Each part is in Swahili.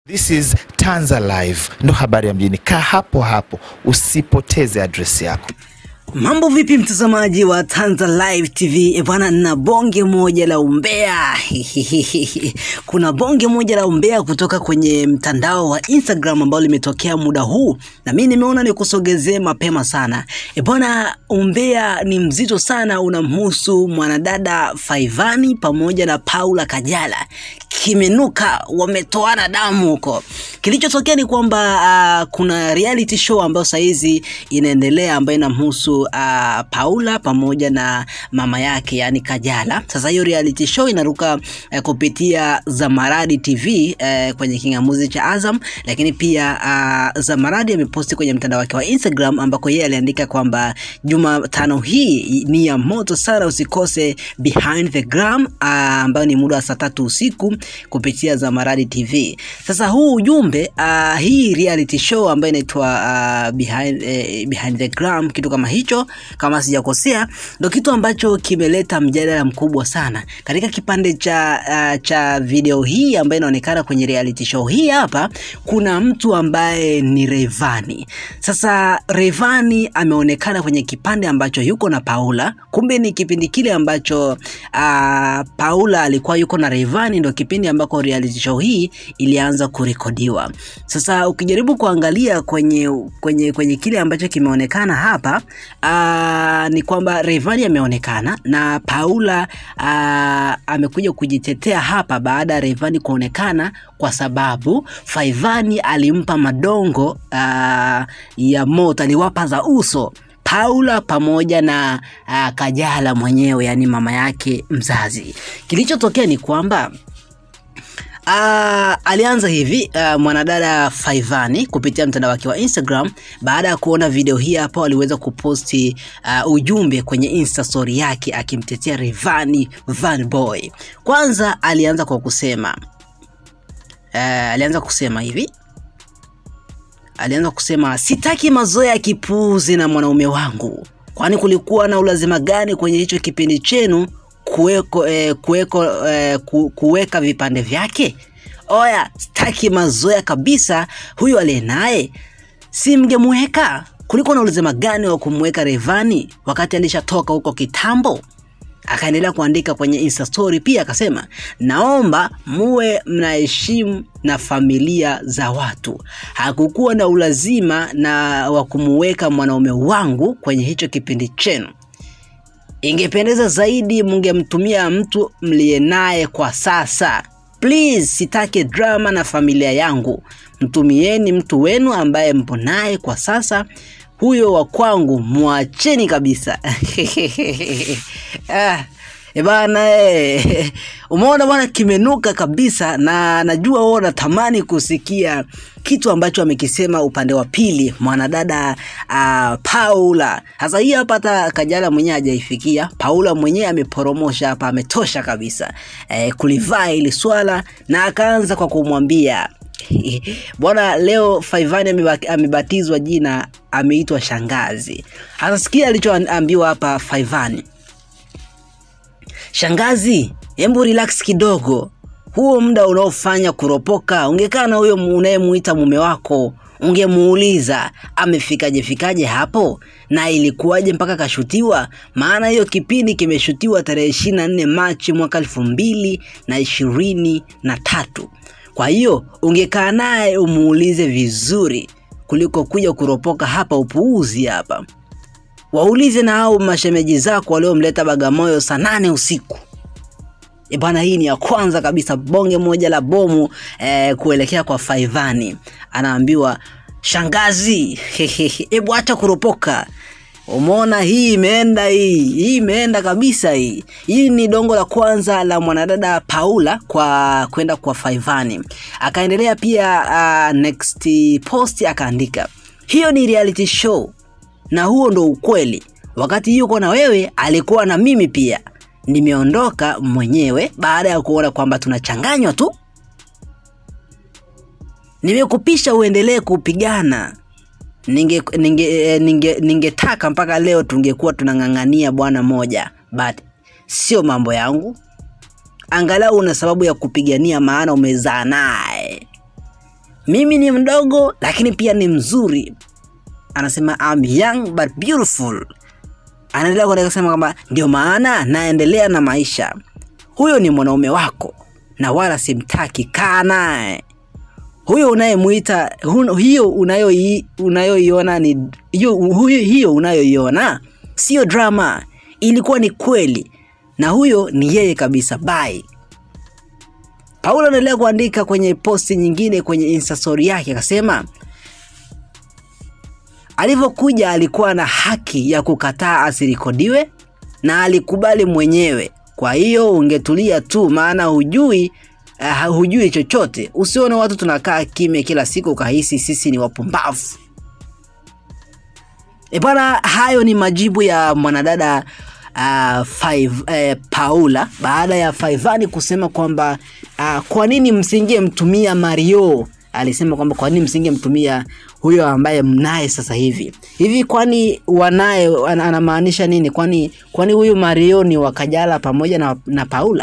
This is Tanza Live, ndo habari ya mjini. Kaa hapo hapo, usipoteze adresi yako. Mambo vipi mtazamaji wa Tanza Live TV? E bwana, na bonge moja la umbea kuna bonge moja la umbea kutoka kwenye mtandao wa Instagram ambao limetokea muda huu, na mimi nimeona nikusogezee mapema sana. E bwana, umbea ni mzito sana, unamhusu mwanadada Faivani pamoja na Paula Kajala. Kimenuka, wametoana damu huko. Kilichotokea ni kwamba uh, kuna reality show ambayo saizi inaendelea ambayo inamhusu uh, Paula pamoja na mama yake yani Kajala. Sasa hiyo reality show inaruka uh, kupitia Zamaradi TV uh, kwenye kingamuzi cha Azam, lakini pia uh, Zamaradi ameposti kwenye mtandao wake wa Instagram ambako yeye aliandika kwamba Jumatano hii ni ya moto sana, usikose Behind the Gram uh, ambayo ni muda wa saa tatu usiku kupitia Zamaradi TV. Sasa huu ujumbe uh, hii reality show ambayo inaitwa uh, behind, eh, behind the gram kitu kama hicho, kama sijakosea, ndo kitu ambacho kimeleta mjadala mkubwa sana katika kipande cha uh, cha video hii ambayo inaonekana kwenye reality show hii. Hapa kuna mtu ambaye ni Rayvanny. Sasa Rayvanny ameonekana kwenye kipande ambacho yuko na Paula, kumbe ni kipindi kile ambacho uh, Paula alikuwa yuko na Rayvanny, ndo kipindi ambako reality show hii ilianza kurekodiwa. Sasa ukijaribu kuangalia kwenye kwenye kwenye kile ambacho kimeonekana hapa aa, ni kwamba Rayvanny ameonekana na Paula aa, amekuja kujitetea hapa baada ya Rayvanny kuonekana kwa sababu Faivani alimpa madongo aa, ya moto, aliwapa za uso Paula pamoja na uh, Kajala mwenyewe, yani mama yake mzazi. Kilichotokea ni kwamba Uh, alianza hivi uh, mwanadada Faivani kupitia mtandao wake wa Instagram. Baada ya kuona video hii hapa, aliweza kuposti uh, ujumbe kwenye Insta story yake akimtetea Rayvanny Van Boy. Kwanza alianza kwa kusema uh, alianza kusema hivi alianza kusema sitaki mazoea ya kipuuzi na mwanaume wangu, kwani kulikuwa na ulazima gani kwenye hicho kipindi chenu kuweko, eh, kuweko, eh, ku, kuweka vipande vyake? Oya, sitaki mazoea kabisa. Huyu aliye naye si mngemweka? Kulikuwa na ulazima gani wa kumweka Rayvanny wakati alishatoka huko kitambo? Akaendelea kuandika kwenye Insta story pia akasema, naomba muwe mnaheshimu na familia za watu. Hakukuwa na ulazima na wa kumuweka mwanaume wangu kwenye hicho kipindi chenu. Ingependeza zaidi mungemtumia mtu mliye naye kwa sasa. Please, sitaki drama na familia yangu. Mtumieni mtu wenu ambaye mpo naye kwa sasa. Huyo wa kwangu mwacheni kabisa. ah. E bana e. Umeona bwana, kimenuka kabisa, na najua wewe unatamani kusikia kitu ambacho amekisema upande wa pili mwanadada uh, Paula. Sasa hii hapa hata Kajala mwenyewe hajaifikia. Paula mwenyewe ameporomosha hapa, ametosha kabisa e, kulivaa hili swala, na akaanza kwa kumwambia bwana, leo Faivani amebatizwa jina, ameitwa shangazi. Sasa sikia alichoambiwa hapa Faivani. Shangazi, hebu relax kidogo. Huo muda unaofanya kuropoka, ungekaa na huyo unayemuita mume wako, ungemuuliza amefikaje fikaje hapo na ilikuwaje mpaka kashutiwa. Maana hiyo kipindi kimeshutiwa tarehe ishirini na nne Machi mwaka elfu mbili na ishirini na tatu. Kwa hiyo ungekaa naye umuulize vizuri kuliko kuja kuropoka hapa upuuzi hapa. Waulize na hao mashemeji zako waliomleta Bagamoyo saa nane usiku. E bwana, hii ni ya kwanza kabisa, bonge moja la bomu eh, kuelekea kwa Faivani. Anaambiwa shangazi, hebu acha kuropoka. Umeona, hii imeenda, hii hii imeenda kabisa. Hii hii ni dongo la kwanza la mwanadada Paula kwa kwenda kwa Faivani. Akaendelea pia uh, next post akaandika, hiyo ni reality show na huo ndo ukweli. Wakati yuko na wewe alikuwa na mimi pia, nimeondoka mwenyewe baada ya kuona kwamba tunachanganywa tu. Nimekupisha uendelee kupigana. Ningetaka ninge, ninge, ninge mpaka leo tungekuwa tunang'ang'ania bwana moja, but sio mambo yangu. Angalau una sababu ya kupigania, maana umezaa naye. mimi ni mdogo lakini pia ni mzuri anasema I'm young but beautiful anaendelea kuendelea kusema kwamba ndio maana naendelea na maisha huyo ni mwanaume wako na wala simtaki kaa naye huyo unayemuita hu- hiyo unayoi- unayoiona ni hiyo huyo- hiyo unayoiona sio drama ilikuwa ni kweli na huyo ni yeye kabisa bye paulo anaendelea kuandika kwenye posti nyingine kwenye insta story yake akasema alivyokuja alikuwa na haki ya kukataa asirekodiwe na alikubali mwenyewe kwa hiyo ungetulia tu maana hujui uh, hujui chochote usione watu tunakaa kimya kila siku ukahisi sisi ni wapumbavu E bwana, hayo ni majibu ya mwanadada uh, five, eh, Paula baada ya Faivani kusema kwamba uh, kwa nini msingemtumia Mario. Alisema kwamba kwa nini msingemtumia huyo ambaye mnaye sasa hivi hivi, kwani wanaye ana- anamaanisha nini? Kwani kwani huyu Mario ni wakajala pamoja na, na Paula?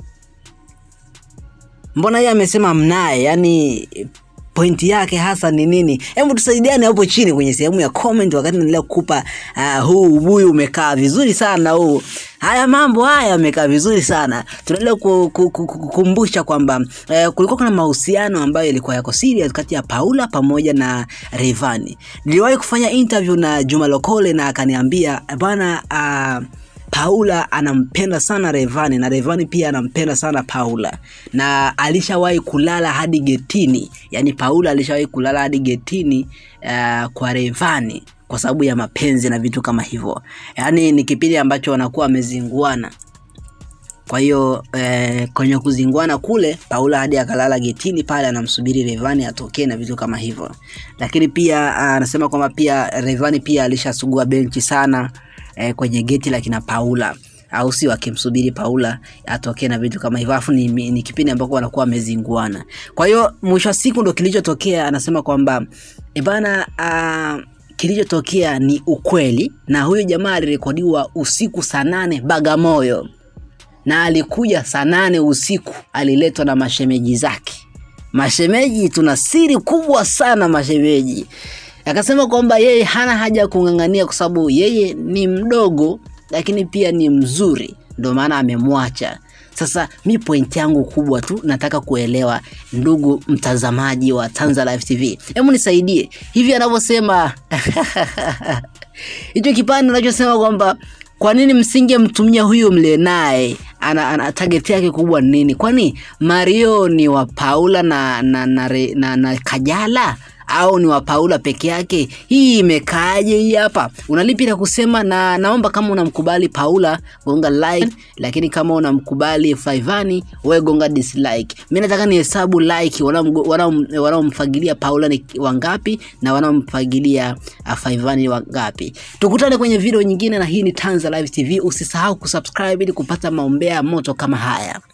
mbona yeye amesema mnaye yani pointi yake hasa ni nini hebu tusaidiane hapo chini kwenye sehemu ya comment wakati naendelea kukupa uh, huu ubuyu umekaa vizuri sana huu haya mambo haya yamekaa vizuri sana tunaendelea ku- ku- ku- ku- kukumbusha kwamba eh, kulikuwa kuna mahusiano ambayo yalikuwa yako serious kati ya paula pamoja na revani niliwahi kufanya interview na juma lokole na akaniambia bwana uh, Paula anampenda sana Revani na Revani pia anampenda sana Paula na alishawahi kulala hadi getini, yaani Paula alishawahi kulala hadi getini uh, kwa Revani kwa sababu ya mapenzi na vitu kama hivyo, yaani ni kipindi ambacho wanakuwa wamezinguana. Kwa hiyo eh, kwenye kuzinguana kule Paula hadi akalala getini pale anamsubiri Revani atokee na vitu kama hivyo, lakini pia ah, anasema kwamba pia Revani pia alishasugua benchi sana eh, kwenye geti la kina Paula au sio, akimsubiri Paula atokee na vitu kama hivyo, alafu ni, ni kipindi ambako wanakuwa wamezinguana. Kwa hiyo mwisho wa siku ndo kilichotokea, anasema kwamba e bana uh, kilichotokea ni ukweli, na huyu jamaa alirekodiwa usiku saa nane Bagamoyo na alikuja saa nane usiku, aliletwa na mashemeji zake. Mashemeji, tuna siri kubwa sana mashemeji. Akasema kwamba yeye hana haja ya kung'ang'ania kwa sababu yeye ni mdogo, lakini pia ni mzuri, ndio maana amemwacha. Sasa mi point yangu kubwa tu nataka kuelewa, ndugu mtazamaji wa Tanza Live TV, hebu nisaidie hivi anavyosema hicho kipande anachosema kwamba kwa nini msingemtumia huyu mle naye ana, ana target yake kubwa ni nini kwani mario ni wa paula na na, na, na, na, na kajala au ni wa paula peke yake hii imekaaje hii hapa unalipi la kusema na naomba kama unamkubali paula gonga like lakini kama unamkubali faivani we gonga dislike mi nataka ni hesabu like wanaomgo- wanaom- wanaomfagilia paula ni wangapi na wanaomfagilia uh, faivani wangapi tukutane kwenye video nyingine na hii ni tanza live tv usisahau kusubscribe ili kupata maombea moto kama haya